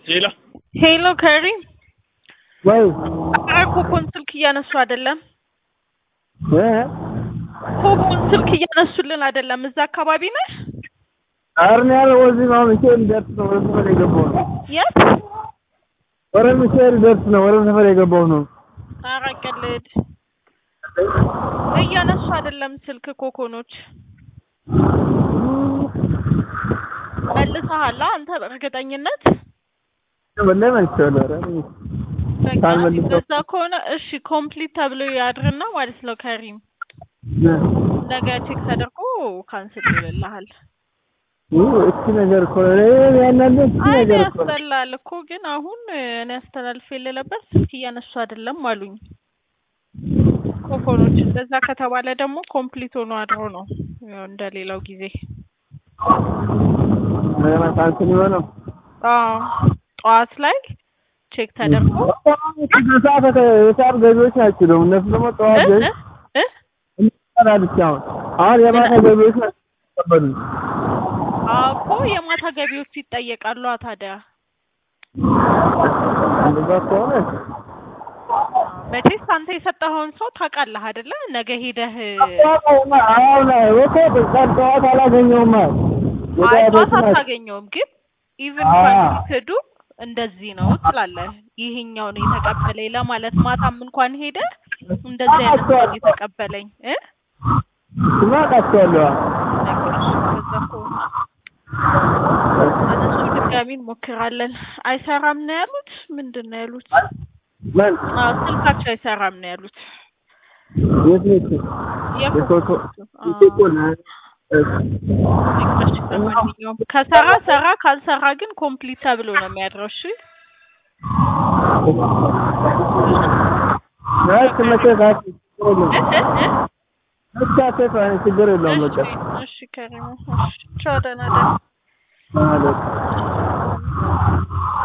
ሄሎ ሄሎ ከሪም ወይ ኧረ ኮኮን ስልክ እያነሱ አይደለም። እ ኮኮን ስልክ እያነሱልን አይደለም። እዛ አካባቢ ነህ? አርን ያለው ወዚህ ነው ሚካኤል ደርስ ነው ወደ ሰፈር የገባው ነው። የት? ወደ ሚካኤል ደርስ ነው ወደ ሰፈር የገባው ነው። ኧረ ቀልድ እያነሱ አይደለም ስልክ ኮኮኖች። መልሰሃል አንተ በእርግጠኝነት? ወላሂ መልሼዋለሁ። ኧረ በቃ ካልመለሰው- እንደዛ ከሆነ እሺ ኮምፕሊት ተብሎ ያድርና ማለት ነው ከሪም ነገ ቼክ ተደርጎ ካንስል ይልልሃል። እቺ ነገር እኮ ነው ያናለ እቺ አይ ነገር እኮ ነው። ያስጠላል እኮ ግን አሁን እኔ አስተላልፌልህ ነበር ስልክ እያነሱ አይደለም አሉኝ። ኮኮኖች እንደዛ ከተባለ ደግሞ ኮምፕሊት ሆኖ አድሮ ነው ያው እንደሌላው ጊዜ። እንደገና ካንስል የሆነው አዎ ጠዋት ላይ ቼክ ተደርጎ ሰዓት የሰዓት ገቢዎች ናቸው ደግሞ እነሱ ደግሞ ጠዋት እ? ገቢ እ? ይሰራል ብቻ አሁን አሁን የማታ ገቢዎች ናቸው የሚቀበሉት። አዎ እኮ የማታ ገቢዎቹ ይጠየቃሉ ታዲያ። እንደዛ ከሆነ መቼስ አንተ የሰጠኸውን ሰው ታውቃለህ አይደለ? ነገ ሄደህ አሁን ወኮ ቀን ጠዋት አላገኘውም አይ የጠዋቶቹ ጠዋት ናቸው። አታገኘውም፣ ግን ኢቭን አዎ። ኮንፊክዱ እንደዚህ ነው ትላለህ። ይሄኛው ነው የተቀበለኝ ለማለት ማታም እንኳን ሄደ እንደዚህ አይነት ሰው ነው የተቀበለኝ እ እሱማ አውቃቸዋለሁ። ነገሮች በዛ ከሆነ እነሱ ድጋሚ እንሞክራለን። አይሰራም ነው ያሉት። ምንድን ነው ያሉት? ማን አዎ ስልካቸው አይሰራም ነው ያሉት። የት ነች? የኮኮ አዎ። የኮኮ ነ- እሺ፣ ለማንኛውም ከሰራ ሰራ፣ ካልሰራ ግን ኮምፕሊት ተብሎ ነው የሚያድረው። እሺ ናት መቼ ናት? ችግር የለውም። እ እ እ ብቻ ሴት አይነት ችግር የለውም። በቃ እሺ እሺ፣ ከሪሙ እሺ፣ ቻው፣ ደህና ደህና ማለት